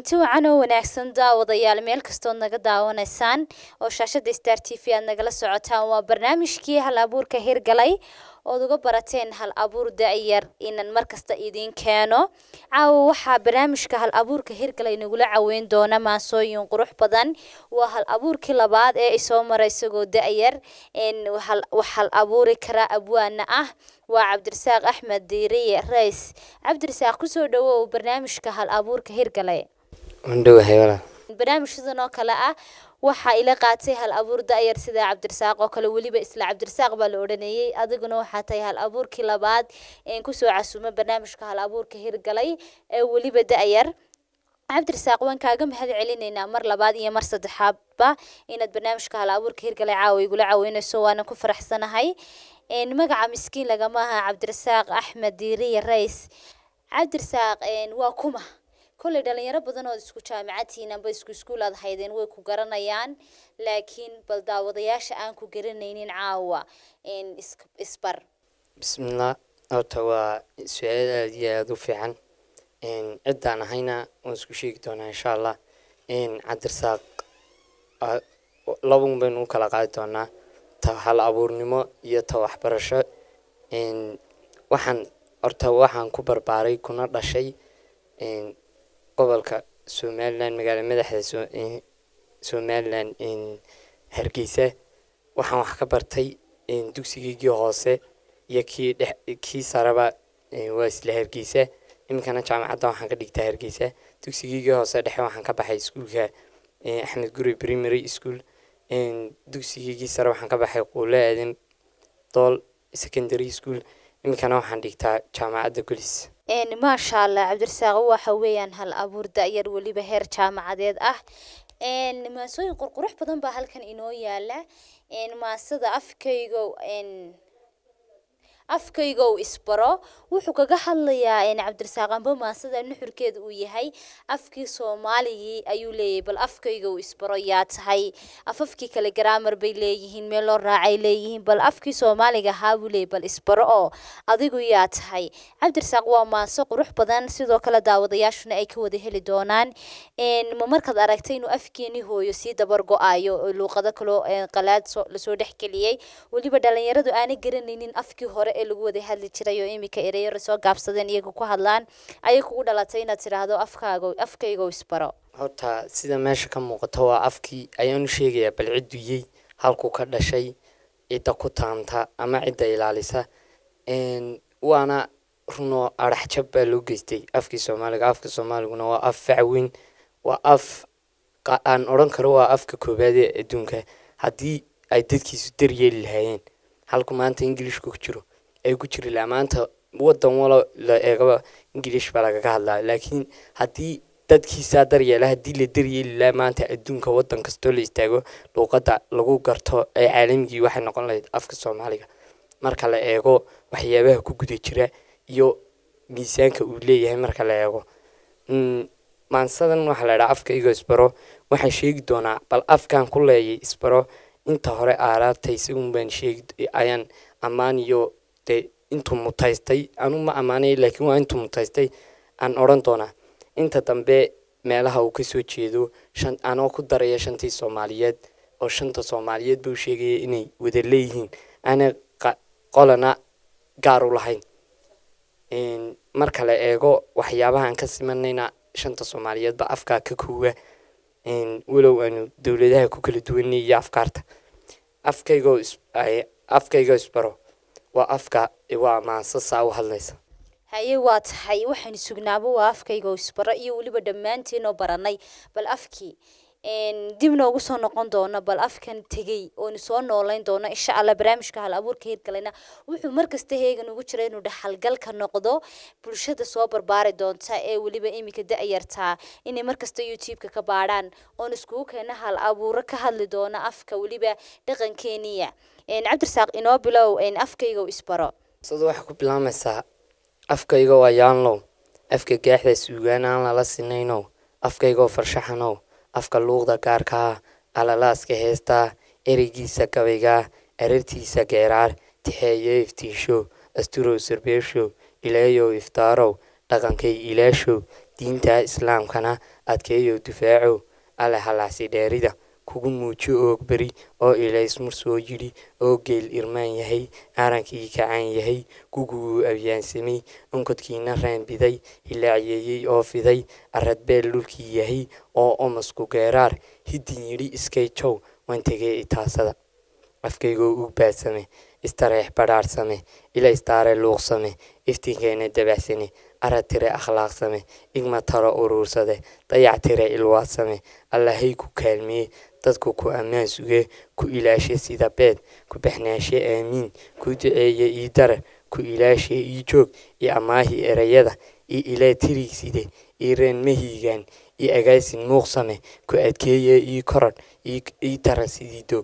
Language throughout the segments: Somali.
kulanti wacan oo wanaagsan daawadayaal meel kastood naga daawanaysaan oo shaashada star t v aad nagala socotaan waa barnaamijkii hal abuurka hirgalay ood uga barateen hal abuur da-yar inan markasta idiin keeno caawa waxaa barnaamijka hal abuurka hirgalay nagula caweyn doona maasooyin qurux badan waa hal abuurkii labaad ee isoo mara isagoo da-yar wax hal abuuri kara abwaana ah waa cabdirasaaq axmed diiriye rays cabdirasaaq kusoo dhawow barnaamijka hal abuurka hirgalay wandhowahay walaal barnaamij sidan oo kale ah waxaa ila qaatay hal abuur da-yar sida cabdirasaaq oo kale weliba isla cabdirasaaq baa la odhanayey adiguna waxaa tahay hal abuurkii labaad een kusoo casuuma barnaamijka hal abuurka hirgalay ee weliba da-yar cabdirasaaq waan kaaga mahad celinaynaa mar labaad iyo mar saddexaadba inaad barnaamijka hal abuurka hirgalay caawa igula caweyneyso waana ku faraxsanahay magaca miskiin lagama aha cabdirasaaq axmed diiriye rays cabdirasaaq waa kuma kolley dhalinyaro badan oo isku jaamacadtiin amba isku iskuul aad haydeen way ku garanayaan laakiin bal daawadayaasha aan ku garanaynin caawa isbar bismillah horta waa su-aal aada iyo aada u fiican ciddaan ahayna waan isku sheegi doonaa insha allah cabdirasaaq labun baynu u kala qaadi doonaa ta hal abuurnimo iyo ta waxbarasho waxaan horta waxaan ku barbaaray kuna dhashay gobolka somalilan magaala madaxda somalilan hargeysa waxaan wax ka bartay dugsigeygii hoose iyo kii dhex kii saraba waa isla hargeysa iminkana jaamacadda waxaan ka dhigtaa hargeysa dugsigeygii hoose dhexe waxaan ka baxay iskuulka axmed guri primary school dugsigeygii sare waxaan ka baxay quulo aadan dool secondary school iminkana waxaan dhigtaa jaamacadda golis maasha allah cabdirasaaq waxa weeyaan hal abuur da-yar weliba heer jaamacadeed ah maasooyin qurqurux badan baa halkan inoo yaala maasada afkaygo afkaygow isbaro wuxuu kaga hadlayaa cabdirasaaq amba maasada nuxurkeeda uu yahay afkii soomaaligii ayuu leeyahay bal afkaygow isbaro yaa tahay afafkii kale garaamar bay leeyihiin meel loo raacay leeyihiin bal afkii soomaaliga ahaa buu leeyahy bal isbaro oo adigu yaa tahay cabdirasaaq waa maaso qurux badan sidoo kale daawadayaashuna ay ka wada heli doonaan ma markaad aragtay inuu afkeeni hooyo sii dabar go-ayo oo luuqado kaloo qalaad lasoo dhexgeliyey weliba dhalinyaradu aanay garanaynin afkii hore ee lagu wada hadli jiray oo iminka ereyaro soo gaabsadeen iyaga ku hadlaan ayay kugu dhalatay inaad tidhaahdo afkaago afkaygo isbaro horta sida meesha ka muuqato waa afkii ayaan u sheegayaa bal cidduyey halkuu ka dhashay cidda ku taanta ama cidda ilaalisa waana runoo arax jab baa loo geystay afkii soomaaliga afka soomaaliguna waa af facweyn waa af aan odhan karo waa afka koobaad ee adduunka haddii ay dadkiisu daryeeli lahaayeen halku maanta ingilishku ku jiro ay ku jiri lahaa maanta wadan walo la eegaba ingilish baa lagaga hadlaa laakiin haddii dadkiisaa daryeela haddii la daryeeli lahaa maanta adduunka wadan kastoo la istaago luuqadda lagu garto ee caalamigii waxay noqon lahayd afka soomaaliga marka la eego waxyaabaha ku guda jira iyo miisaanka uu leeyahay marka la eego maansadan waxaa la idhaha afkayga isbaro waxaan sheegi doonaa bal afkaan ku leeyay isbaro inta hore aaraartay isagun baan sheegi ayaan ammaan iyo dee intuu mutaystay anu ma ammaanay laakiin waa intuu mutaystay aan odhan doonaa inta dambe meelaha uu kasoo jeedo shan anoo ku daraya shantii soomaaliyeed oo shanta soomaaliyeed buu sheegaya inay wada leeyihiin aana qolana gaar u lahayn marka la eego waxyaabahaan ka simanayna shanta soomaaliyeedba afkaa ka koowa walow aanu dowladaha ku kala duwanay iyo afkaarta afkaygoo afkayga isbaro waa afka waa maansa saa u hadlaysa haye waa tahay waxaan sugnaaba waa afkayga isbaro iyo weliba dhammaantiinoo baranay bal afkii dib noogu soo noqon doono bal afkan tegey oonu soo noolayn doono insha allah barnaamijka hal abuurka hirgalayna wuxuu markasta heegan ugu jira inuu dhaxalgalka noqdo bulshada soo barbaari doonta ee weliba iminka da-yartaa inay markasta youtube-ka ka baadhaan oon iskugu keena hal abuuro ka hadli doono afka weliba dhaqankeeniya cabdirasaaq inoo bilow afkayga isbaro sida waxaa ku bilaamaysaa afkayga waa yaanlow afka gaaxda suugaan aan lala sinaynow afkaygoo farshaxanow afka luuqda gaarkaa alalaaska heestaa ereygiisa gabaygaa arartiisa geeraar tixeeyo iftiishow asturow sarbeeshow ilaayow iftaarow dhaqankay ilaashow diinta islaamkana adkeeyo difaaco alle halaasi dheerida kugu muujo oog beri oo ilaysmur soo yidhi oo geel irmaan yahay arankii kacaan yahay guguu abyaansamay onkodkiina raanbiday hilaaciyeeyey oo fiday aradbeel dhulkii yahay oo omasku geeraar hiddin yidhi iskay jow waan tegee itaasada afkaygoo u baadsame istareex badhaarsame ila istaare luuqsame iftiinkeena dabacsane arad tire akhlaaqsame igma taro uruursade dayac tire ilwaadsame allahay ku kaalmeye dadku ku ammaan sugee ku ilaashe sida beed ku baxnaashe aamiin ku duceeye ii darar ku ilaashe ii joog io amaahi erayada io ilaa tirigside ii reen mahiigaan io agaasin muuqsame ku adkeeye ii koradh ii tara sidii doog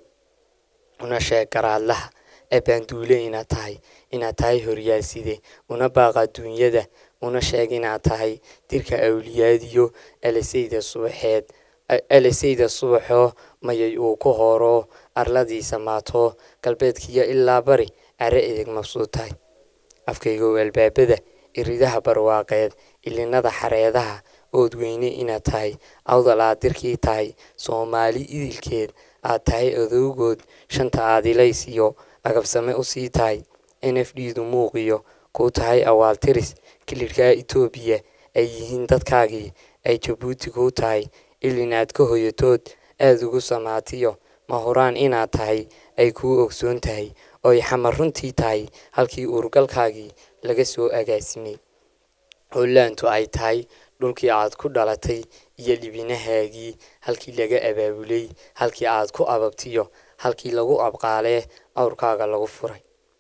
una sheeg garaadlaha eebaanduule inaad tahay inaad tahay horyaalside una baaqa duunyada una sheeg inaad tahay dirka awliyaadiyo elisayda subaxeed elisayda subaxoo mayay uu ku hooroo arladiisa maatoo galbeedkiyo ilaa bari care edeg mabsuud tahay afkaygow albaabada iridaha barwaaqeed ilinada xareedaha ood weyne inaad tahay awdal aad dirkii tahay soomaali idilkeed aad tahay odowgood shanta aadilays iyo agabsame usii tahay n f d du muuqiyo kuu tahay awaaltiris kilirkaa etoobiya ay yihiin dadkaagii ay jabuuti kuu tahay ilinaad ka hoyatood aada ugu samaatiyo ma huraan inaad tahay ay kuu ogsoon tahay ooy xamar runtii tahay halkii uurgalkaagii laga soo agaasimay hollaantu ay tahay dhulkii aad ku dhalatay iyo libinahaagii halkii laga abaabulay halkii aad ku ababtiyo halkii lagu abqaalee awrkaaga lagu furay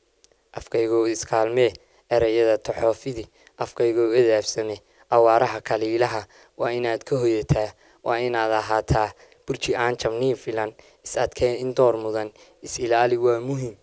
afkaygoo iskaalmee erayada taxoofidi afkaygoo edaabsame awaaraha kaliilaha waa inaad ka hoyataa waa inaad ahaataa burji aan jabniin filan is adkee in door mudan is ilaali waa muhim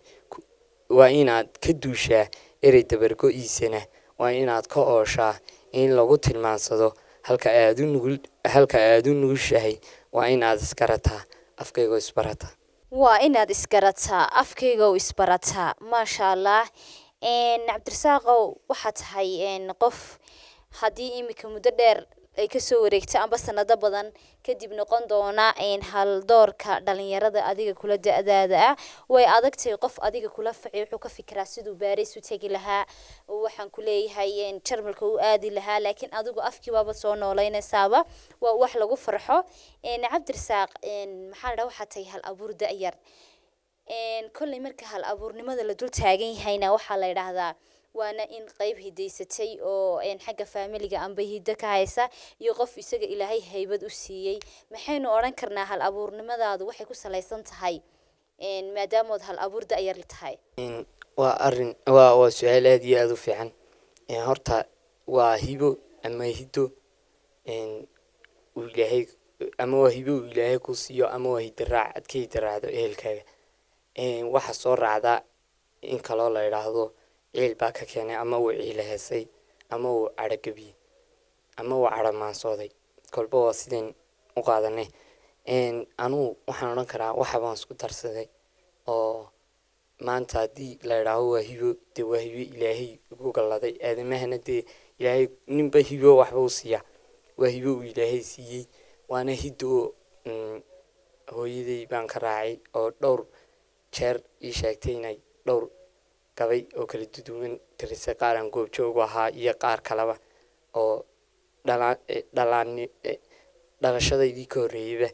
waa inaad ka duushaa erey dabargo-iisana waa inaad ka ooshaa in lagu tilmaansado halka aadu nugul halka aad u nugushahay waa inaad isgarataa afkaygoo isbarataa waa inaad isgarataa afkaygow isbarataa maasha allah cabdirasaaqow waxaa tahay qof haddii iminka muddo dheer ay kasoo wareegto amba sanado badan kadib noqon doona haldoorka dhalinyarada adiga kula da-daada ah way adagtahay qof adiga kula faci wuxuu ka fikiraa siduu baaris u tegi lahaa waxaan ku leeyahay jarmalka u aadi lahaa laakiin adigu afkiibaaba soo nooleynaysaaba waa wax lagu farxo cabdirasaaq maxaa la dhaha waxaa tahay hal abuur da-yar kolley marka hal abuurnimada la dul taagan yahayna waxaa la yidhaahdaa waana in qeyb hidaysatay oo xagga faamiliga amba hiddo ka haysa iyo qof isaga ilaahay haybad u siiyey maxaynu odhan karnaa hal abuurnimadaadu waxay ku salaysan tahay maadaamood hal abuur da-yar tahay waa arin waa waa su-aal aada iyo aada u fiican horta waa hibo ama hiddo uu ilaahay ama waa hibo uu ilaahay ku siiyo ama waa hidaraac aad ka hidaraacdo ehelkaaga waxaa soo raacdaa in kaloo la idhaahdo ciil baa ka keenay ama uu ciila heesay ama uu cadhogabiyey ama uu cadhamaansooday kolba waa sidayn u qaadanay anugu waxaan odhan karaa waxa baan isku darsaday oo maanta haddii la idhaaho waa hibo dee waa hibo ilaahay ugu galladay aadamahana dee ilaahay ninba hibo waxba u siiya waa hibo uu ilaahay siiyey waana hiddo hooyaday baan ka raacay oo dhowr jeer ii sheegtay inay dhowr gabay oo kala duduwan tirisay qaar aan goobjoogu ahaa iyo qaar kaleba oo dhalaan dhalaan dhalashadaydii ka horreeyeyba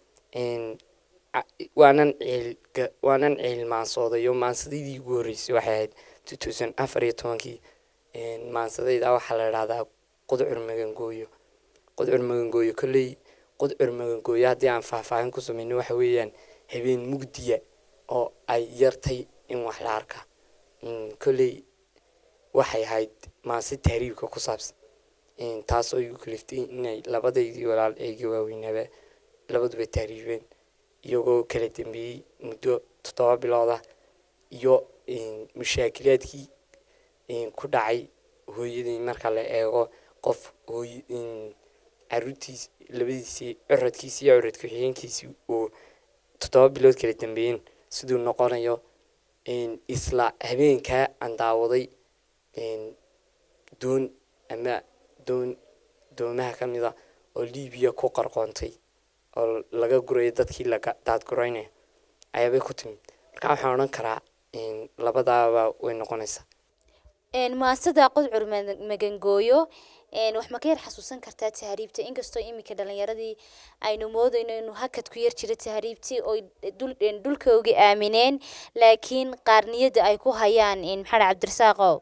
waanan ciil waanan ciil maansooday oo maansadaydii ugu horreysay waxay ahayd two thousand afar iyo tobankii maansadayda waxaa la idhahdaa qudcur magangooyo qudcur magangooyo kolley qudcur magangooyo haddii aan faahfaahin ku sameyno waxa weeyaan habeen mugdiya oo ay yartay in wax la arka kolley waxay ahayd maase tahriibka ku saabsan taasoo igu kaliftay inay labadaydii walaal eega waaweynaaba labaduba tahriibeen iyagoo kala dambeeyey muddo toddoba bilooda iyo mushaakilaadkii ku dhacay hooyadii marka la eego qof hooy caruurtiis labadiisii curadkiisi iyo curad ku-xigeenkiisii uu toddoba bilood kala dambeeyeen siduu noqonayo isla habeenkaa aan daawaday doon ama doon doomaha ka mida oo libiya ku qarqoontay oo laga gurayo dadkii laga daadguraynayo ayaabay ku timid marka waxaan odhan karaa labadaaba way noqonaysaa maasada qodcur magangooyo wax ma ka yar xasuusan kartaa tahriibta inkastoo iminka dhalinyaradii aynu moodayno inuu hakad ku yar jira tahriibtii oo dhulkoogii aamineen laakiin qaarniyada ay ku hayaan maxamed cabdirasaaqow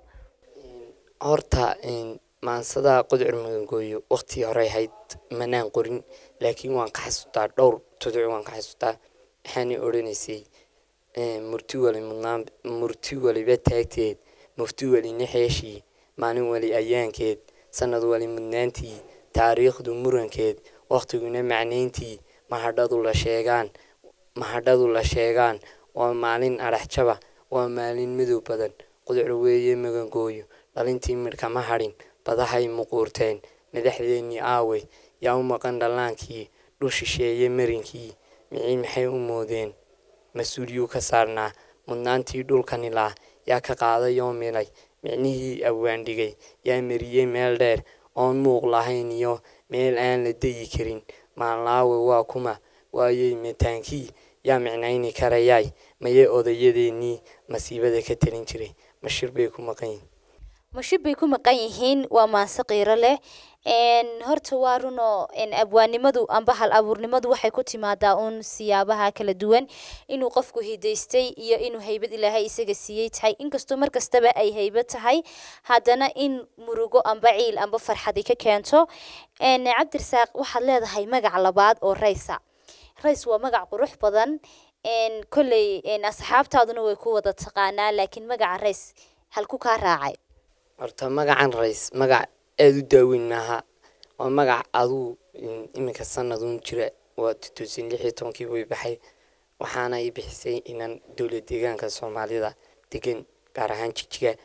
horta maansada qodcur magangooyo waqtii horey ahayd manaan qorin laakiin waan ka xasuustaa dhowr tuduc waan ka xasuustaa waxaanay odhanaysay murti wali mudnaan murti waliba taagteed mufti weli naxeeshii maalin weli ayaankeed sanad wali mudnaantii taariikhdu murankeed wakhtiguna macnayntii mahadhadu la sheegaan mahadhadu la sheegaan waa maalin adhaxjaba waa maalin madow badan qudcur weeye magangooyo dhalintii midhka ma hadhin badahay muquurteen madaxdeennii aawey yaa u maqan dhallaankii dhul shisheeye marinkii micii maxay u moodeen mas-uuliyuu ka saarnaa mudnaantii dhulkani laa yaa ka qaaday oo milay micnihii awaandhigay yaa mariyey meel dheer oon muuq lahayn iyo meel aan la deyi karin maalnaawe waa kuma waayey mataankii yaa micnayni karayaay mayee odayadeennii masiibada ka talin jiray mashir bay ku maqan yihin mashir bay ku maqan yihiin waa maanse qiiro leh horta waa runoo abwaanimadu amba hal abuurnimadu waxay ku timaadaa uun siyaabaha kala duwan inuu qofku hidaystay iyo inuu haybad ilaahay isaga siiyey tahay inkastoo mar kastaba ay haybad tahay haddana in murugo amba ciil amba farxadi ka keento cabdirasaaq waxaad leedahay magac labaad oo raysa rays waa magac qurux badan kolley asxaabtaaduna way ku wada taqaanaa laakiin magaca rays halku kaa raacay horta magacan rays magac aada u daaweyn maaha waa magac aduu iminka sanadun jira waa tutuusan lix iyo tobankii way baxay waxaana i bixisay inaan dowlad deegaanka soomaalida degan gaar ahaan jijiga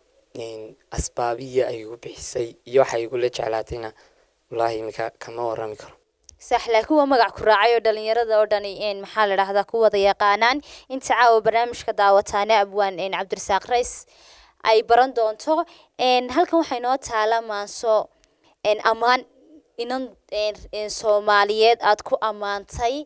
asbaabiya ay igu bixisay iyo waxa igula jeclaatayna wallaahi iminka kama warami karo sax laakiin waa magac ku raacay oo dhalinyarada oo dhani maxaa la dhahdaa ku wada yaqaanaan inta caawa barnaamijka daawataane abwaan cabdirasaaq rays ay baran doonto halkan waxaa inoo taala maanso ammaan inan soomaaliyeed aad ku ammaantay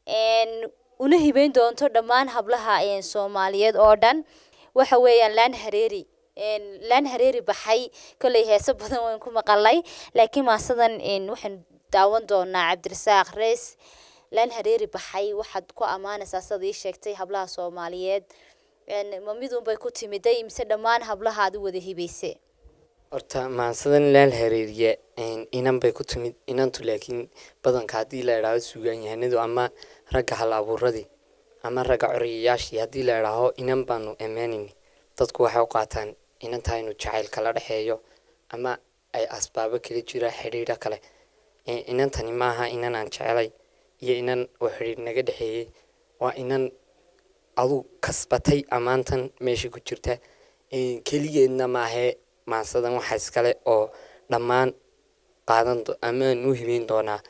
una hibeyn doonto dhammaan hablaha soomaaliyeed oo dhan waxa weeyaan laan hareeri laan hareeri baxay kolley heeso badan wayn ku maqalay laakiin maasadan waxaan daawan doonaa cabdirasaaq reys laan hareeri baxay waxaad ku ammaanaysaa sida ii sheegtay hablaha soomaaliyeed ma midunbay ku timiday mise dhammaan hablaha aad u wada hibayse horta maansadan laal hareeriya inan bay ku timid inantu laakiin badanka haddii la idhaaho suugaan yahanadu ama ragga hal abuuradii ama ragga coriyayaashii haddii la idhaaho inan baanu ammaanayni dadku waxay u qaataan inanta inu jacayl kala dhexeeyo ama ay asbaabo kala jira xidhiidho kale inantani maaha inan aan jecelay iyo inan oo xidhiidh naga dhexeeyey waa inan adu kasbatay ammaantan meesha ku jirta keligeedna maahee maansadan waxa iskale oo dhammaan qaadan amaan u hibeyn doonaa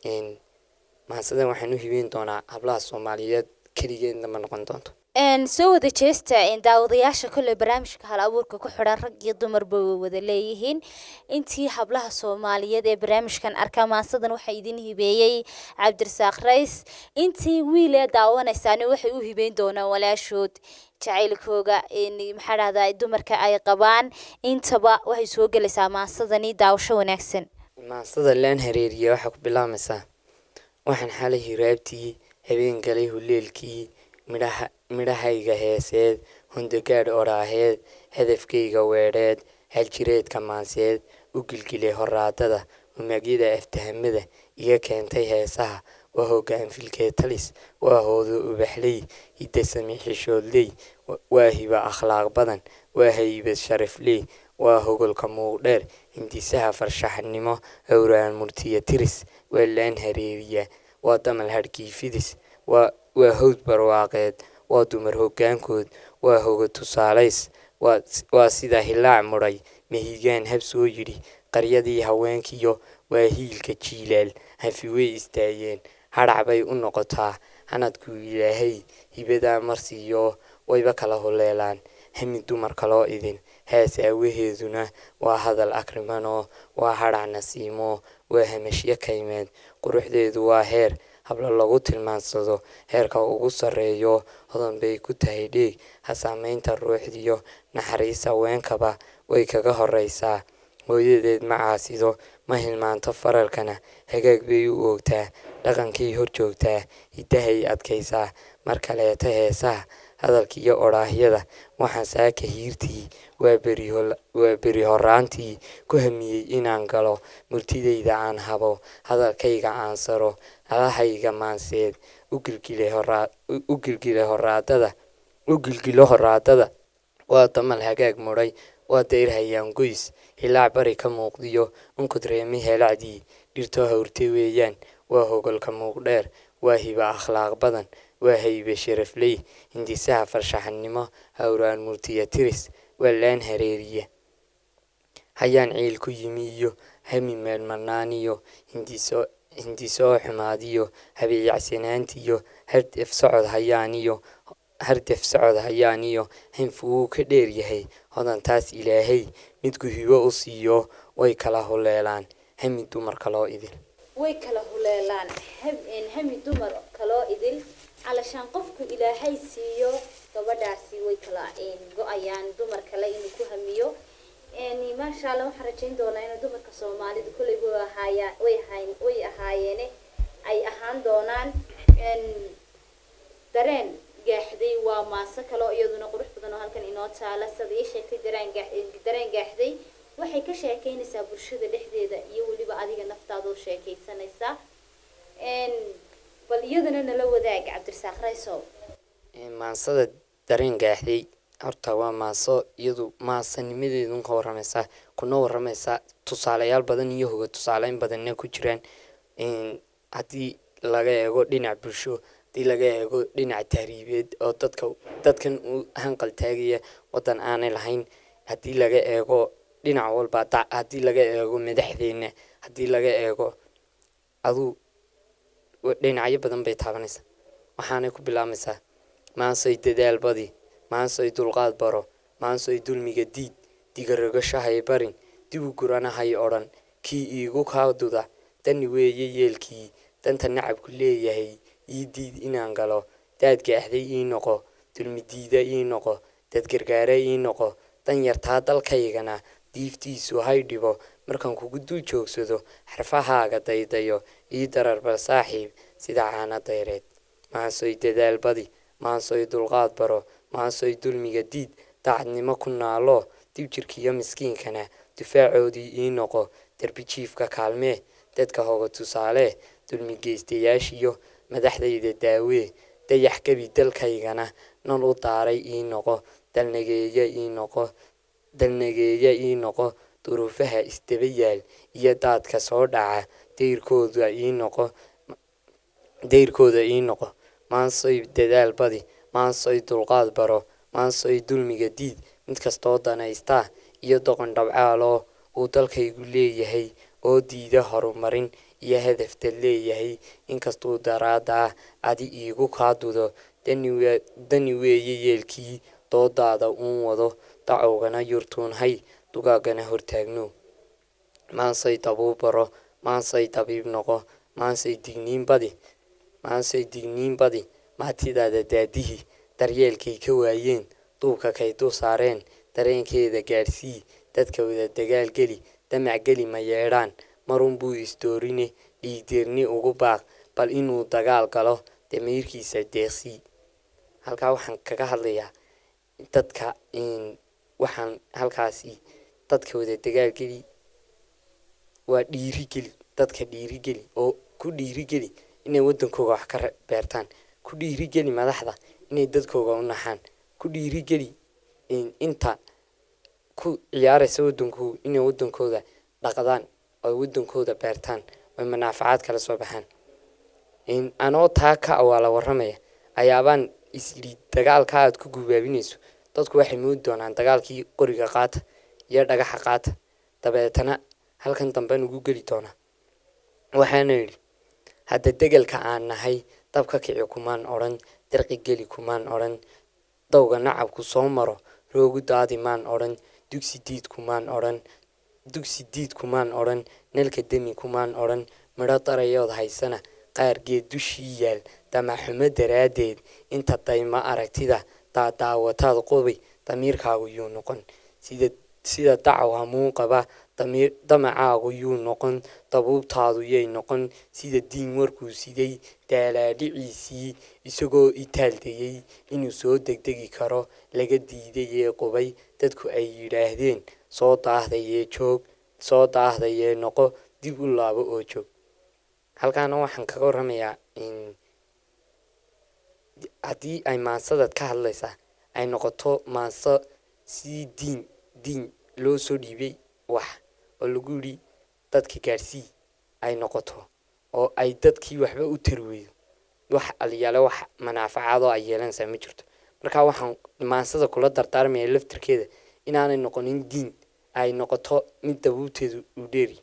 maansadan waxaan u hibeyn doonaa hablaha soomaaliyeed keligeedna ma noqon doonto soo wada jeesta daawadayaasha kolley barnaamijka hal abuurka ku xidhan rag iyo dumarba way wada leeyihiin intii hablaha soomaaliyeed ee barnaamijkan arkaa maansadan waxaa idin hibeeyey cabdirasaaq rays intii wiil ee daawanaysaani waxay u hibeyn doonaan walaashood jacaylkooga maxaa dhahdaa dumarka ay qabaan intaba waxay soo gelaysaa maansadani daawasho wanaagsan maansada laan hareeriya waxaa ku bilaabmaysaa waxaan xalay hiraabtii habeen galay huleelkii midhaha midhahayga heeseed hundagaadh oraaheed hadafkayga weedheed haljireedka maanseed u gilgilay horaadada umagyada aftahamada iga keentay heesaha waa hoggaan filkee talis waa hoodo ubaxley hidda sami xishoodley waa hiba akhlaaq badan waa haybad sharafley waa hogolka muuqdheer hindisaha farshaxnimo howraan murtiya tiris waa laan hareeriya waa damal hadhkii fidis waa waa hawd barwaaqeed waa dumar hoggaankood waa hoga tusaalays waa sida hilaac mudhay mahigaan hab soo yidhi qaryadii haweenkiyo waa hiilka jiilaal hafi way istaageen hadhac bay u noqotaa hanadku ilaahay hibadaa marsiiyo wayba kala holeelaan hami dumarka loo idin hees aawaheeduna waa hadal akrimanoo waa hadhac nasiimo waa hamashyo kaymeed quruxdeedu waa heer hablo lagu tilmaansado heerka ugu sarreeyo hodan bay ku tahay dheeg ha saameynta ruuxdiyo naxariis haweenkaba way kaga horeysaa hooyadeed ma caasido ma hilmaanto faralkana hagaag bay u oogtaa dhaqankay hor joogtaa hiddahay adkaysaa mar kaleeta heesaha hadalkiiyo odhaahyada waxaan saaka hiirtii waa beri horaantii ku hamiyey inaan galo murtidayda aan habo hadalkayga aan saro alahayga maanseed u gilgila horaadada u gilgilo horaadada waa damal hagaag mudhay waa dayr hayaan goys hilaac bari ka muuqdiyo unkod reemi helacdii dhirtoo hawrtay weeyaan waa hogolka muuqdheer waa hiba akhlaaq badan waa haybe sharafley hindisaha farshaxanimo hawraan murtiya tiris waa laan hareeriya hayaan ciil ku yimi iyo hami meelmarnaaniyo hindiso hindisoo xumaadiyo habeeyacsanaantiyo hardef socod hayaaniyo hardef socod hayaaniyo hanfu wuu ka dheer yahay hodantaas ilaahay midku hibo u siiyo way kala huleelaan hami dumarka loo idil way kala huleelaan hami dumar kaloo idil calashaan qofku ilaahay siiyo gabadhaasi way kala go-ayaan dumar kale inuu ku hamiyo maasha alla waxaan rajayn doonaa inuu dumarka soomaalida kolley way ahaaya way ahayn way ahaayeene ay ahaan doonaan dareen gaaxday waa maaso kaloo iyaduna qurux badan oo halkan inoo taala sida ii sheegtay dareen gaax dareen gaaxday waxay ka sheekeynaysaa bulshada dhexdeeda iyo weliba adiga naftaadoo sheekaysanaysaa bal iyadana nala wadaag cabdirasaaq raysow maansada dareen gaaxday horta waa maaso iyadu maasanimadeedun ka waramaysaa kuna waramaysaa tusaalayaal badan iyo hoga tusaaleyn badanna ku jiraan haddii laga eego dhinac bulsho haddii laga eego dhinac tahriibeed oo dadka dadkan u hanqal taagaya wadan aanay lahayn haddii laga eego dhinac walba haddii laga eego madaxdeena haddii laga eego aduu dhinacyo badan bay taabanaysaa waxaanay ku bilaabmaysaa maansoy dadaal badi maansoy dulqaad baro maansoy dulmiga diid digaragashahay barin dibu guranahay odhan kii iigu kaa duda dani weeye yeelkii danta nacabku leeyahay ii diid inaan galo daad gaaxday ii noqo dulmi diida ii noqo dad gargaara ii noqo dan yartaa dalkaygana diiftiisu hay dhibo markaan kugu dul joogsado xarfahaaga daydayo ii dararbal saaxiib sida caana dayreed maansoy dadaal badi maansoy dulqaad baro maansoy dulmiga diid daacadnimo ku naalo dib jirkiiyo miskiinkana dufaacoodii ii noqo darbijiifka kaalmee dadka hoga tusaale dulmi geystayaashiyo madaxdayda daawee dayax gebi dalkaygana nol u daaray ii noqo dalnageeya ii noqo dalnageeya ii noqo duruufaha isdaba yaal iyo daadka soo dhaca dayrkooda ii noqo dayrkooda ii noqo maansoy dadaal badi maansoy dulqaad baro maansoy dulmiga diid mid kastoo danaystaa iyo doqon dhabcaaloo uu dalkaygu leeyahay oo diida horumarin iyo hadafta leeyahay inkastuu daraadaa adi iigu kaa dudo dani weeye yeelkii doodaada uun wado dacowgana yurtuunhay dugaagana hortaagno maansay dabuu baro maansay dabiib noqo maansay digniin badi maansay digniin badi maatidaada daadihii daryeelkay ka waayeen duubka kay dul saareen dareenkeeda gaadhsii dadka wada dagaal geli damac geli ma yeedhaan marunbuu isdoorine dhiigdeerni ugu baaq bal inuu dagaal galo damiirkiisa deeqsii halkaa waxaan kaga hadlayaa dadka waxaan halkaasi dadka wada dagaalgeli waa dhiirigeli dadka dhiirigeli oo ku dhiirigeli inay wadankooga wax ka beertaan ku dhiirigeli madaxda inay dadkooga u naxaan ku dhiirigeli inta ku ciyaaraysa wadankooga inay wadankooda dhaqdaan oo wadankooda beertaan oy manaafacaad kala soo baxaan anoo taa ka awaala waramaya ayaabaan isyidhi dagaalka aad ku gubaabinayso dadku waxay moodi doonaan dagaalkii qoriga qaata iyo dhagaxa qaata dabeetana halkan dambe nugu geli doonaa waxaana yidhi hadda degelka aan nahay dabka kici kumaan odhan darqi geli kumaan odhan dawga nacabku soo maro roogu daadi maan odhan dugsi diid kumaan odhan dugsi diid kumaan odhan nalka demi kumaan odhan midho darayood haysana qaargeed dushii yaal damaxumo daraaddeed inta dayma aragtida daadaawataad qobi damiirkaagu yuu noqon sida sida dacaw hamuu qaba damiir damacaagu yuu noqon dabuubtaadu yay noqon sida diin warkuu siday daalaadhiciisii isagoo itaaldayey inuu soo degdegi karo laga diidayee qubay dadku ay yidhaahdeen soo daahdayee joog soo daahdayee noqo dib u laabo oo joog halkaana waxaan kaga warramayaa haddii ay maansadaad ka hadlaysaa ay noqoto maanso si diin diin loo soo dhiibay wax oo lagu yidhi dadka gaarsii ay noqoto oo ay dadkii waxba u tari weydo wax aliyaale wax manaafacaadoo ay yeelanaysaa ma jirto marka waxaan maansada kula dardaarmaya laftirkeeda inaanay noqonin diin ay noqoto mid dabuubteedu uu dheeri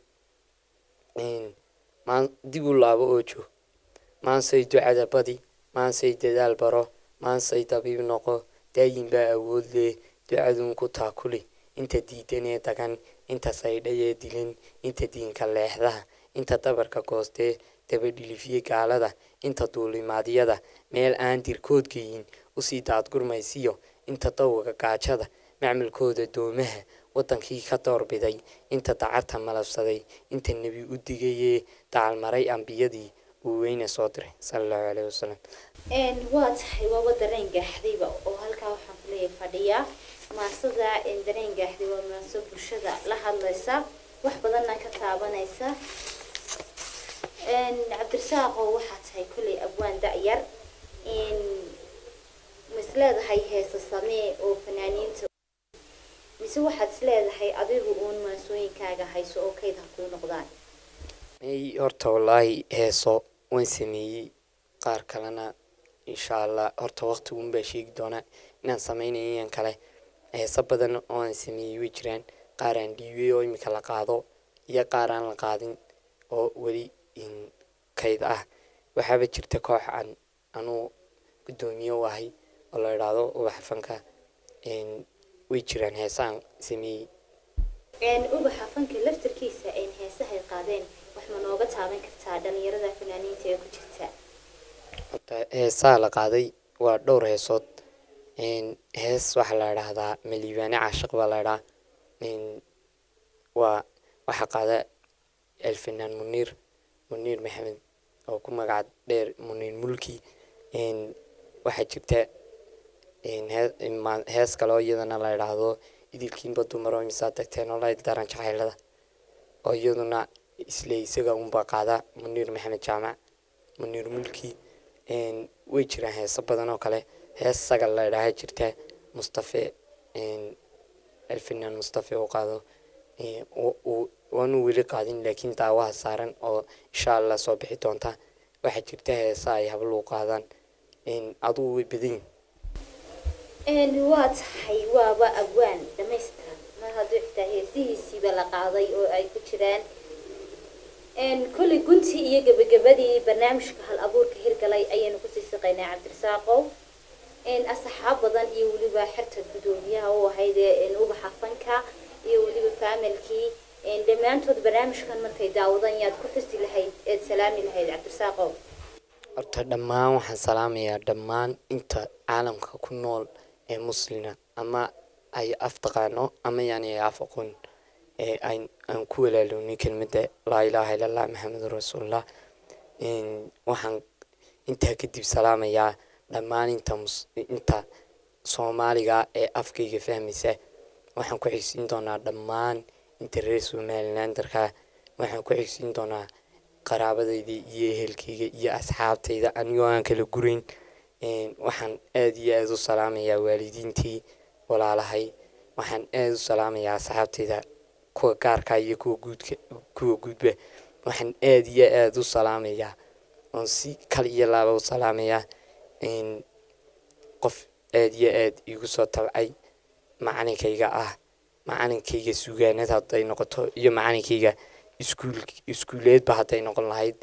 dib u laabo oo joog maansay ducada badi maansay dadaal baro maansay dabiib noqo daayin baa awood leh ducaduun ku taakuli inta diidanee dagan inta saydhayee dilin inta diinka leexdaha inta dabarka goostee dabadhilifiye gaalada inta duulimaadyada meel aan dirkood geyin usii daadgurmaysiyo inta dawga gaajada macmalkooda doomaha waddankii ka doorbiday inta dacarta malabsaday inta nebi u digayee dacalmaray ambiyadii uu weyne soo diray sala allahu caleyhi wasalam waa tahay waaba dareen gaaxdayba oo halkaa waxaan ku leeyahay fadhiya maasada dareen gaaxday waa maaso bulshada la hadlaysa wax badanna ka taabanaysa cabdirasaaqoo waxaa tahay kolley abwaan da-yar mis leedahay heesa samee oo fanaaniinta mise waxaad is leedahay adigu uun maansooyinkaaga hayso oo kayd ha kuu noqdaan may horta wallaahi heeso waan sameeyey qaar kalena insha allah horta waqtiguun baa sheegi doonaa inaan sameynayo iyan kale heeso badan oo aan sameeyey way jiraan qaar aan dhiibay oo imika la qaado iyo qaar aan la qaadin oo weli kayd ah waxaaba jirta koox aan anuu guddoomiye u ahay oo la idhaahdo ubaxa fanka way jiraan heesaan sameeyey ubaxa fanka laftarkiisa heesahay qaadeen wax ma nooga taaban kartaa dhalinyarada fanaaniinta ee ku jirta horta heesaha la qaaday waa dhowr heesood hees waxaa la idhaahdaa maliibaane caashiq baa la idhaa waa waxaa qaada alfanaan muniir muniir maxamed oo ku magac dheer muniir mulki waxaa jirta hees kale oo iyadana la idhaahdo idilkiinba dumar oo imisaa tagteen olay daran jacaylada oo iyaduna isle isaga unba qaada muniir maxamed jaamac muniir mulki way jiraan heeso badan oo kale hees sagal la idhaaha jirta mustafe alfanaan mustafe uu qaado waanu weli qaadin laakiin daawaha saaran oo insha allah soo bixi doonta waxaa jirta heesa ay habluu qaadaan adugu way badan waa tahay waaba abwaan dhamaystiran mar hadduu xitaa heesihiisiiba la qaaday oo ay ku jiraan kolley guntii iyo gebagabadii barnaamijka hal abuurka hirgalay ayaynu kusii siqaynaa cabdirasaaqow asxaab badan iyo weliba xerta guddoomiyaha u ahayd ee ubaxa fanka iyo weliba faamilkii dhammaantood barnaamijkan markay daawadaan yaad ku xusi lahayd eed salaami lahayd cabdirasaaqow horta dhammaan waxaan salaamayaa dhammaan inta caalamka ku nool ee muslina ama ay af taqaano ama yani ay af aqoon ee aan ku walaaloonay kelmadda laa ilaaha ila allah maxamedun rasuulullah waxaan intaa kadib salaamayaa dhammaan inta inta soomaaliga ee afkayga fahmaysa waxaan ku xigsiin doonaa dhammaan inta reer somalilandarka waxaan ku xigsiin doonaa qaraabadayda iyo ehelkayga iyo asxaabtayda anigoo aan kala gurayn waxaan aada iyo aada u salaamayaa waalidiintii walaalahay waxaan aada u salaamayaa asxaabtayda kuwa gaarka iyo kuwa guudka kuwa guudba waxaan aada iyo aada u salaamayaa oon si kal iyo laaba u salaamayaa qof aada iyo aada igu soo tabcay macalinkayga ah macalinkayga sugaanad hadday noqoto iyo macalinkayga iskuul iskuuleedba hadday noqon lahayd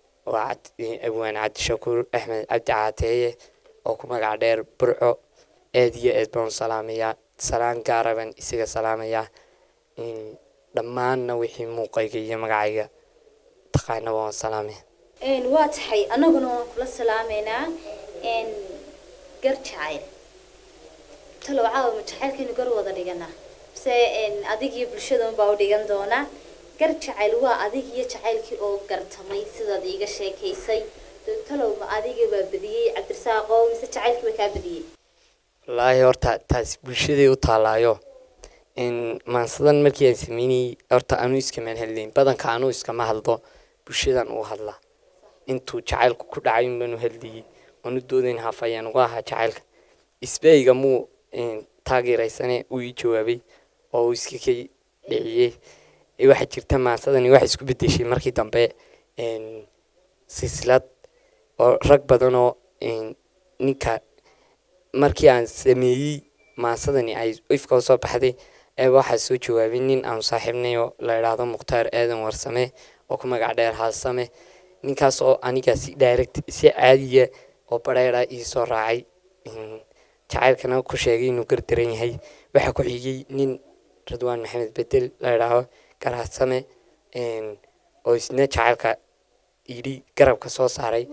waa abwaan cabdishakuur axmed cabdi caateeye oo ku magac dheer burco aad iyo aad baan u salaamayaa salaan gaara baan isaga salaamayaa dhammaanna wixii muuqayga iyo magacayga taqaanaba waan salaamaya waa tahay annaguna waan kula salaameynaa gar jacayl talow caawa ma jacaylkaynu gar wada dhiganaa mise adig iyo bulshadan baa u dhigan doonaa gar jacayl waa adig iyo jacaylkii oo gartamay sidaad iiga sheekaysay talow ma adiga baa badiyey cabdirasaaqo mise jacaylkii baa kaa badiyey wallaahi horta taasi bulshaday u taalaayo maansadan markii aan sameynayey horta anuu iskamaan hadlayn badanka anuu iskama hadlo bulshadan uu hadlaa intuu jacaylku ku dhacay unbaan u hadlayey waanu doodayn haaf ayaan uga ahaa jacaylka isbeyga muu taageeraysane uu ii jawaabay oo uu iska ka dhiciyey waxaa jirta maansadani waxay isku bedeshay markii dambe silsilad oo rag badan oo ninka markii aan sameeyey maansadani ay ifka usoo baxday ee waxaa soo jawaabay nin aanu saaxiibnay oo la idhaahdo mukhtaar aadan warsame oo ku magac dheer haasame ninkaas oo aniga si direct si caadiya oo bareera ii soo raacay jacaylkana ku sheegay inuu gardaran yahay waxaa ku xigay nin radwaan maxamed bedel la idhaaho garaasame oo isna jacaylka yidhi garabka soo saaray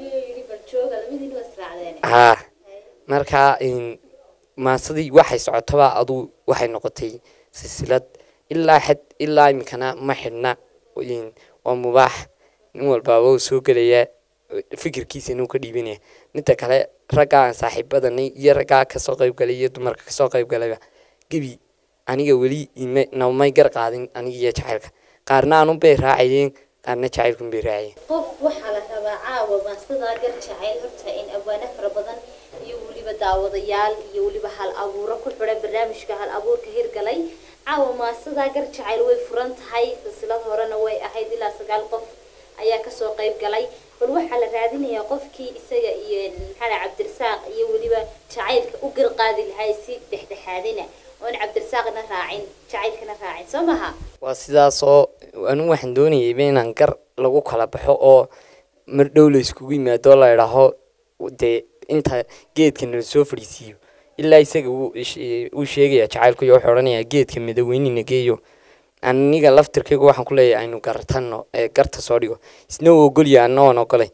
haa markaa maasadii waxay socotaba aduu waxay noqotay silsilad ilaa xad ilaa iminkana ma xidhna waa mubaax nin walbaaba uu soo gelayaa fikirkiisa inuu ka dhiibanaya midda kale raggaa aan saaxiibadanay iyo raggaa kasoo qayb galay iyo dumarka kasoo qayb galayba gebi aniga weli namay gar qaadin aniga iyo jacaylka qaarna anun bay raacayeen qaarna jacaylkun bay raacayeen qof waxaa la rabaa caawa maasadaa gar jacayl horta in abwaano fara badan iyo weliba daawadayaal iyo weliba hal abuuro ku xidhan barnaamijka hal abuurka hirgalay caawa maasadaa gar jacayl way furan tahay silsilad horena way ahayd ilaa sagaal qof ayaa kasoo qayb galay bal waxaa la raadinayaa qofkii isaga iyo maxaa cabdirasaaq iyo weliba jacaylka u garqaadi lahay si dhexdhexaadina oon cabdirasaaqna raacin jacaylkana raacin soo maha waa sidaasoo anigu waxaan doonayayba inaan gar lagu kala baxo oo mar dhow la iskugu yimaado la idhaaho dee inta geedkana lasoo fadhiisiiyo ilaa isaga uu sheegaya jacaylku iyo wuxuu odhanayaa geedka madaweynina geeyo aniga laftirkaygu waxaan ku leeyahay aynu gartano ee garta soo dhigo isna uu ogolya anna waan ogolay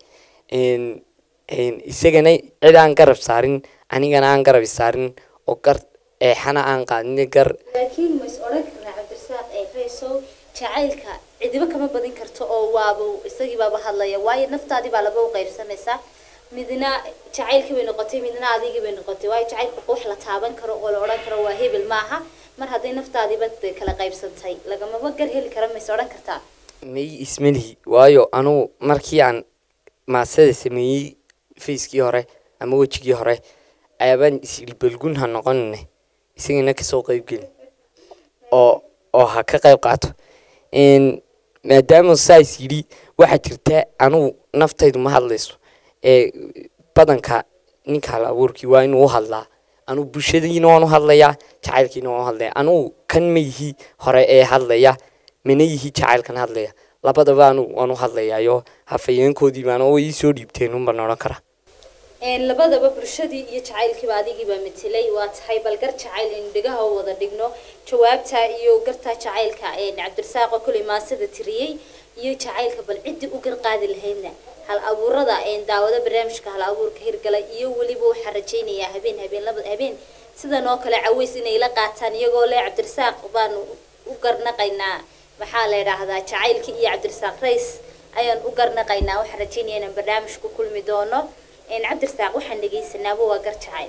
isagana cid aan garab saarin anigana aan garab saarin oo gar eexana aan qaadin gar laakiin ma is odhan karnaa cabdirasaaq ee raysow jacaylka cidiba kama badin karto oo waaba isagii baaba hadlaya waayo naftaadii baa laba u qaybsanaysaa midna jacaylkii bay noqotay midna adigii bay noqotay waayo jacaylka wax la taaban karo oo la odhan karo waa hebel maaha mar hadday naftaadiiba kala qaybsantay lagamaba gar heli kara ma is odhan kartaa may ismalihi waayo anugu markii aan maasada sameeyey facekii hore ama wejigii hore ayaabaan isyidhi balgun ha noqonine isagana kasoo qeybgeli oo oo ha ka qayb qaato maadaama saas yidhi waxaa jirta anugu naftaydu ma hadlayso ee badanka ninka hal abuurkii waa inuu u hadlaa anugu bulshadiina waan u hadlayaa jacaylkiina waan u hadlaya anugu kan ma yihi hore ee hadlaya mana yihi jacaylkan hadlaya labadaba anugu waan u hadlayaayo hafayeenkoodii baana oo ii soo dhiibteen unbaan odhan karaa labadaba bulshadii iyo jacaylkiiba adigiibaa matelay waa tahay bal gar jacayl aynu dhegaha u wada dhigno jawaabta iyo gartaa jacaylka cabdirasaaqo koley maasada tiriyey iyo jacaylka bal ciddii u garqaadi lahaydna hal abuurada daawado barnaamijka hal abuurka hirgalay iyo weliba waxaa rajaynayaa habeen habeen laba habeen sidan oo kale caweys inay la qaataan iyagoo le cabdirasaaq baanu u garnaqaynaa maxaa la idhaahdaa jacaylkii iyo cabdirasaaq rays ayaan u garnaqaynaa waxaan rajaynaya inaan barnaamij ku kulmi doono cabdirasaaq waxaan dhegaysanaaba waa gar jacayl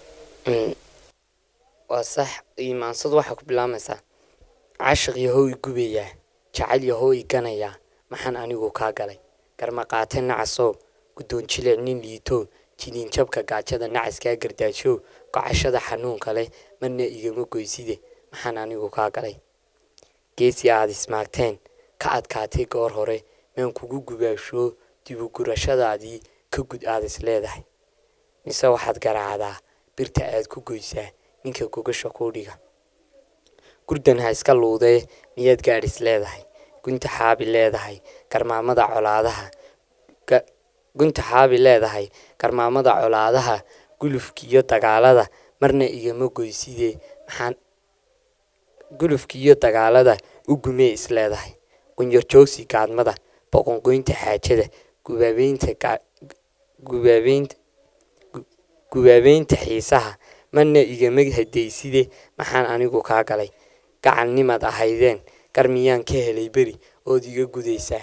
waa sax imaansadu waxaa ku bilaamaysaa cashiq yahow i gubayaa jacayl yahow i ganayaa maxaan anigu kaa galay garmaqaate nacasow guddoon jilic nin liito jiniin jabka gaajada nacaskaa gardaashow gocashada xanuunka leh marna igama goyside maxaan anigu kaa galay geesi aad ismaagteen ka adkaatay goor hore maan kugu gubaashoo dibugurashadaadii ka gud aad is leedahay mise waxaad garaacdaa birta aad ku goysaa ninka gogasha kuu dhiga gurdan ha iska luudee miyaad gaadhis leedahay gunta xaabi leedahay garmaamada colaadaha gunta xaabi leedahay garmaamada colaadaha gulufka iyo dagaalada marna igama goyside maxaan gulufka iyo dagaalada u gumee isleedahay qunyar joogsi gaadmada boqongoynta xaajada gubaabeynta gubaabeynta gubaabeynta xiisaha marna igama hadayside maxaan anigu kaa galay gacalnimaad ahaydeen gar miyaan ka helay beri ood iga gudaysaa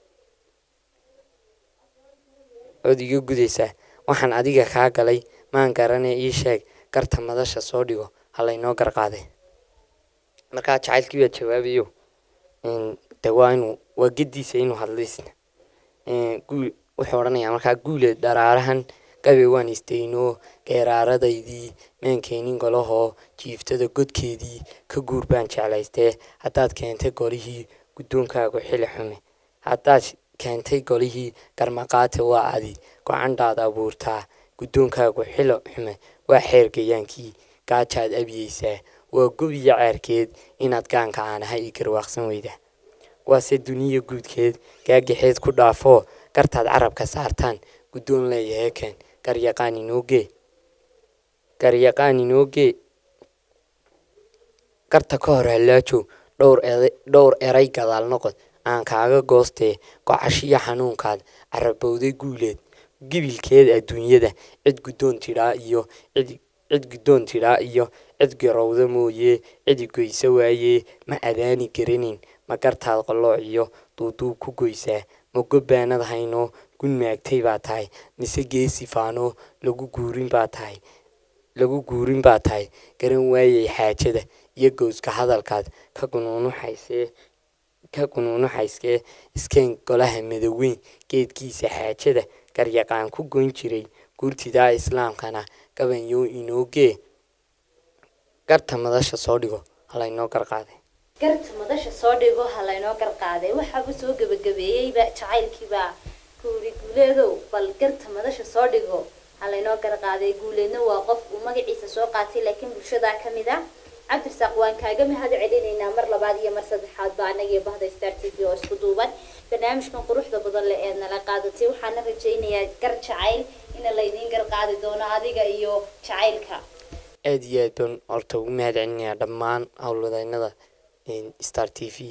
ood iga gudaysaa waxaan adiga kaa galay maan garanee ii sheeg garta madasha soo dhigo halaynoo garqaaday markaa jacaylkii baa jawaabayo de waa inuu waa gediisa inuu hadlaysna wuxuu odhanayaa markaa guule dharaarahan gabe waan istaynoo geeraaradaydii maankeenin golahoo jiiftada godkeedii ka guur baan jeclaystee haddaad keentay golihii guddoonkaagu xili xume haddaad keentay golihii garmaqaate waa adi go-candhaad abuurtaa guddoonkaagu xilo xume waa xeer gayaankii gaajaad abiyeysaa waa gobiyo ceerkeed inaad gaanka aanaha ii garwaaqsan weyda waase duniya guudkeed gaagaxeed ku dhaafoo gartaad carabka saartaan guddoon leeyahay keen garyaqaan inoogee garyaqaan inoogee garta ka hor hallaajo dhowr dhowr eray gadaal noqod aan kaaga goostee gocashiyo xanuunkaad carabowday guuleed gibilkeed adduunyada cid guddoon tidhaa iyo cid cid guddoon tidhaa iyo cid garowda mooyee cidi goysa waayee ma adaani garanayn ma gartaad qallooc iyo duuduub ku goysaa ma gobbaanad haynoo gun maagtay baa tahay mise geesi faanoo lagu guurin baa tahay lagu guurin baa tahay garan waayay xaajada iyo gowska hadalkaad ka gunuunuxaysee ka gunuunuxayskee iskeen golaha madaweyn geedkiisa xaajada garyaqaan ku goyn jiray guurtidaa islaamkana gabanyow inoogee garta madasha soo dhigo halaynoo garqaaday garta madasha soo dhigo ha laynoo garqaaday waxaaba soo gebagabeeyeyba jacaylkiibaa kuuri guuleedow bal garta madasha soo dhigo ha laynoo garqaaday guuleedna waa qof uu magaciisa soo qaatay laakiin bulshadaa ka mid a cabdirasaaq waan kaaga mahad celinaynaa mar labaad iyo mar saddexaad ba anagii bahda star t v oo isku duuban barnaamijkan quruxda badan le eed nala qaadatay waxaana rajaynayaa gar jacayl ina laydiin garqaadi doono adiga iyo jacaylka aada iyo aad baan horta ugu mahad celinayaa dhammaan howlwadeynada star t v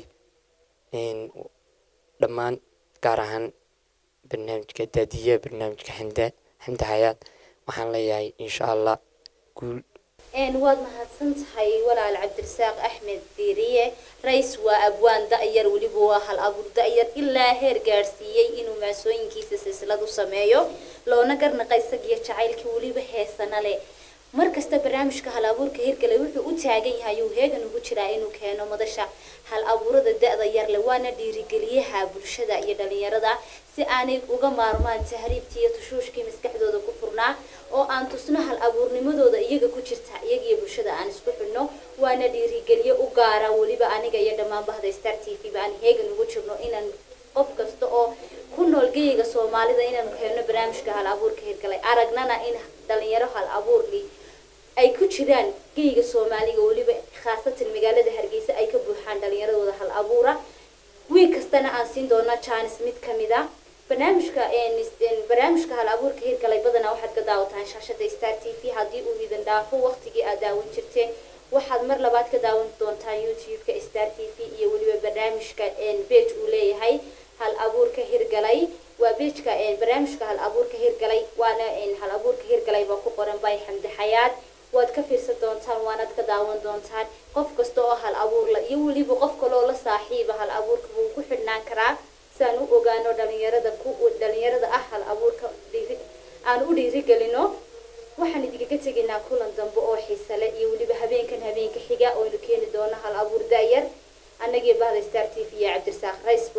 dhammaan gaar ahaan barnaamijka daadiyaha barnaamijka xamda xamda hayaad waxaan leeyahay insha allah guul waad mahadsan tahay walaal cabdirasaaq axmed diiriye rais waa abwaan da-yar weliba waa hal abuur da-yar ilaa heer gaadhsiiyey inuu maasooyinkiisa silsilad u sameeyo loona garnaqa isagiyo jacaylkii weliba heesana leh markasta barnaamijka hal abuurka hirgale wuxuu u taagan yahay uu heegan ugu jiraa inuu keeno madasha hal abuurada da-da yarle waana dhiirigeliyaha bulshada iyo dhalinyarada si aanay uga maarmaan tahriibtii iyo tushuushkii maskaxdooda ku furnaa oo aan tusno hal abuurnimadooda iyaga ku jirta iyagiyo bulshada aan isku xidhno waana dhiirigeliye u gaara weliba aniga iyo dhammaan bahda star t v ba aan heegan ugu jirno inaan qof kasta oo ku nool geyga soomaalida inaanu keenno barnaamijka hal abuurka hirgalay aragnana in dhalinyaro hal abuurli ay ku jiraan geyga soomaaliga weliba khaasatan magaalada hargeysa ay ka buuxaan dhalinyaradooda hal abuura wiil kastana aan siin doona jaanis mid kamid a barnaamijka barnaamijka hal abuurka hirgalay badanaa waxaad ka daawataan shaashada star t v haddii uu idin dhaafo waqtigii aad daawan jirteen waxaad mar labaad ka daawan doontaan youtube-ka star t v iyo weliba barnaamijka bage uu leeyahay hal abuurka hirgalay waa bejka barnaamijka hal abuurka hirgalay waana hal abuurka hirgalay baa ku qoran bay xamdi xayaad waad ka fiirsan doontaan waanaad ka daawan doontaan qof kasta oo hal abuurla iyo weliba qof kaloo la saaxiiba hal abuurka wuu ku xidhnaan karaa si aan u ogaano dhalinyarada ku dhalinyarada ah hal abuurka dhiiri aan u dhiirigelino waxaan idinkaga tegaynaa kulan dambe oo xiisale iyo weliba habeenkan habeenka xiga ooynu keeni doono hal abuur da-yar annagii bahda star t v iyo cabdirasaaq rays